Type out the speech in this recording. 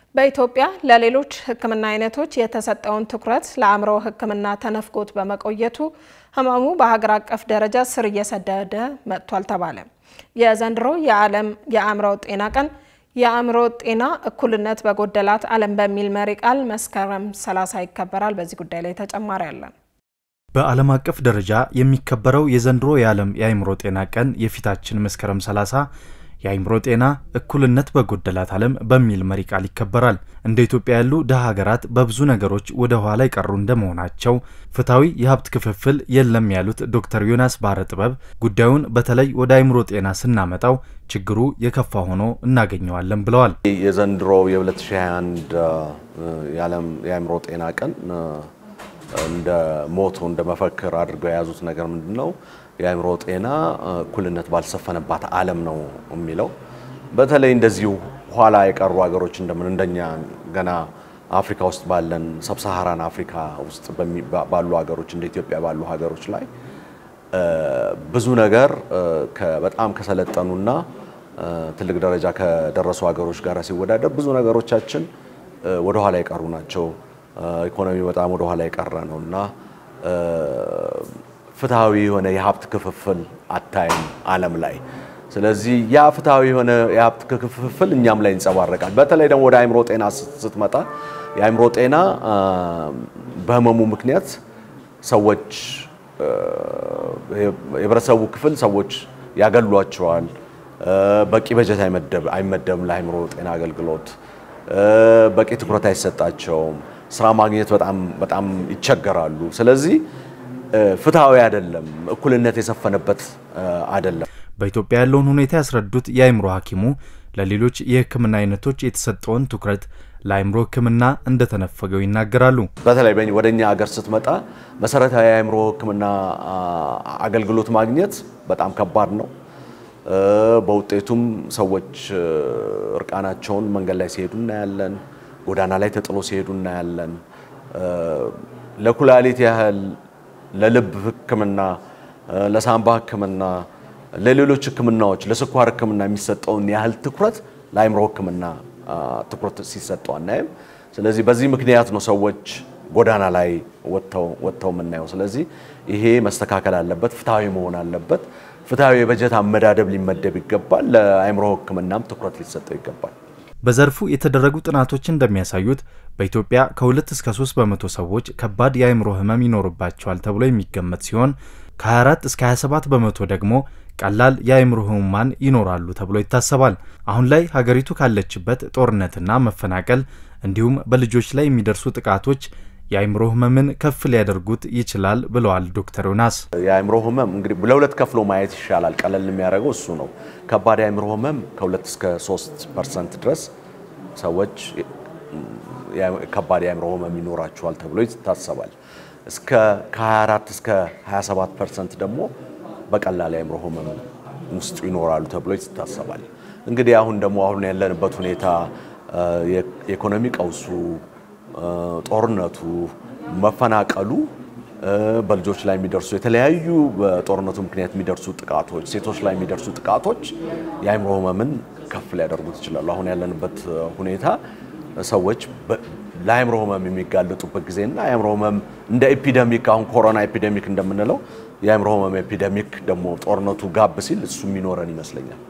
በኢትዮጵያ ለሌሎች ሕክምና አይነቶች የተሰጠውን ትኩረት ለአእምሮ ሕክምና ተነፍጎት በመቆየቱ ህመሙ በሀገር አቀፍ ደረጃ ስር እየሰደደ መጥቷል ተባለ። የዘንድሮ የዓለም የአእምሮ ጤና ቀን የአእምሮ ጤና እኩልነት በጎደላት ዓለም በሚል መሪ ቃል መስከረም 30 ይከበራል። በዚህ ጉዳይ ላይ ተጨማሪ አለን። በዓለም አቀፍ ደረጃ የሚከበረው የዘንድሮ የዓለም የአእምሮ ጤና ቀን የፊታችን መስከረም 30 የአእምሮ ጤና እኩልነት በጎደላት ዓለም በሚል መሪ ቃል ይከበራል። እንደ ኢትዮጵያ ያሉ ድሃ ሀገራት በብዙ ነገሮች ወደ ኋላ የቀሩ እንደመሆናቸው ፍትሐዊ የሀብት ክፍፍል የለም ያሉት ዶክተር ዮናስ ባህረ ጥበብ ጉዳዩን በተለይ ወደ አእምሮ ጤና ስናመጣው ችግሩ የከፋ ሆኖ እናገኘዋለን ብለዋል። የዘንድሮ የ2021 የዓለም የአእምሮ ጤና ቀን እንደ ሞቶ እንደ መፈክር አድርገው የያዙት ነገር ምንድን ነው? የአእምሮ ጤና እኩልነት ባልሰፈነባት ዓለም ነው የሚለው። በተለይ እንደዚሁ ኋላ የቀሩ ሀገሮች እንደምን እንደኛ ገና አፍሪካ ውስጥ ባለን ሰብሳሃራን አፍሪካ ውስጥ ባሉ ሀገሮች እንደ ኢትዮጵያ ባሉ ሀገሮች ላይ ብዙ ነገር በጣም ከሰለጠኑና ትልቅ ደረጃ ከደረሱ ሀገሮች ጋር ሲወዳደር ብዙ ነገሮቻችን ወደኋላ የቀሩ ናቸው። ኢኮኖሚ በጣም ወደኋላ የቀረ ነው እና ፍትሐዊ የሆነ የሀብት ክፍፍል አታይም ዓለም ላይ። ስለዚህ ያ ፍትሐዊ የሆነ የሀብት ክፍፍል እኛም ላይ ይንጸባረቃል። በተለይ ደግሞ ወደ አእምሮ ጤና ስትመጣ የአእምሮ ጤና በህመሙ ምክንያት ሰዎች የህብረተሰቡ ክፍል ሰዎች ያገሏቸዋል። በቂ በጀት አይመደብም ለአእምሮ ጤና አገልግሎት፣ በቂ ትኩረት አይሰጣቸውም። ስራ ማግኘት በጣም በጣም ይቸገራሉ። ስለዚህ ፍትሐዊ አይደለም፣ እኩልነት የሰፈነበት አይደለም። በኢትዮጵያ ያለውን ሁኔታ ያስረዱት የአእምሮ ሐኪሙ ለሌሎች የህክምና አይነቶች የተሰጠውን ትኩረት ለአእምሮ ህክምና እንደተነፈገው ይናገራሉ። በተለይ ወደ እኛ ሀገር ስትመጣ መሰረታዊ የአእምሮ ህክምና አገልግሎት ማግኘት በጣም ከባድ ነው። በውጤቱም ሰዎች እርቃናቸውን መንገድ ላይ ሲሄዱ እናያለን። ጎዳና ላይ ተጥሎ ሲሄዱ እናያለን። ለኩላሊት ያህል ለልብ ህክምና፣ ለሳምባ ህክምና፣ ለሌሎች ህክምናዎች፣ ለስኳር ህክምና የሚሰጠውን ያህል ትኩረት ለአእምሮ ህክምና ትኩረት ሲሰጠው አናይም። ስለዚህ በዚህ ምክንያት ነው ሰዎች ጎዳና ላይ ወጥተው የምናየው። ስለዚህ ይሄ መስተካከል አለበት፣ ፍትሐዊ መሆን አለበት። ፍትሐዊ የበጀት አመዳደብ ሊመደብ ይገባል። ለአእምሮ ህክምናም ትኩረት ሊሰጠው ይገባል። በዘርፉ የተደረጉ ጥናቶች እንደሚያሳዩት በኢትዮጵያ ከ2 እስከ 3 በመቶ ሰዎች ከባድ የአእምሮ ህመም ይኖርባቸዋል ተብሎ የሚገመት ሲሆን ከ24 እስከ 27 በመቶ ደግሞ ቀላል የአእምሮ ህሙማን ይኖራሉ ተብሎ ይታሰባል። አሁን ላይ ሀገሪቱ ካለችበት ጦርነትና መፈናቀል እንዲሁም በልጆች ላይ የሚደርሱ ጥቃቶች የአእምሮ ህመምን ከፍ ሊያደርጉት ይችላል ብለዋል ዶክተር ዮናስ። የአእምሮ ህመም እንግዲህ ለሁለት ከፍሎ ማየት ይሻላል። ቀለል የሚያደርገው እሱ ነው። ከባድ የአእምሮ ህመም ከ2 እስከ 3 ፐርሰንት ድረስ ሰዎች ከባድ የአእምሮ ህመም ይኖራቸዋል ተብሎ ይታሰባል። እስከ ከ24 እስከ 27 ፐርሰንት ደግሞ በቀላል የአእምሮ ህመም ውስጥ ይኖራሉ ተብሎ ይታሰባል። እንግዲህ አሁን ደግሞ አሁን ያለንበት ሁኔታ የኢኮኖሚ ቀውሱ ጦርነቱ፣ መፈናቀሉ፣ በልጆች ላይ የሚደርሱ የተለያዩ በጦርነቱ ምክንያት የሚደርሱ ጥቃቶች፣ ሴቶች ላይ የሚደርሱ ጥቃቶች የአእምሮ ህመምን ከፍ ሊያደርጉት ይችላሉ። አሁን ያለንበት ሁኔታ ሰዎች ለአእምሮ ህመም የሚጋለጡበት ጊዜና የአእምሮ ህመም እንደ ኤፒደሚክ አሁን ኮሮና ኤፒደሚክ እንደምንለው የአእምሮ ህመም ኤፒደሚክ ደግሞ ጦርነቱ ጋብ ሲል እሱ የሚኖረን ይመስለኛል።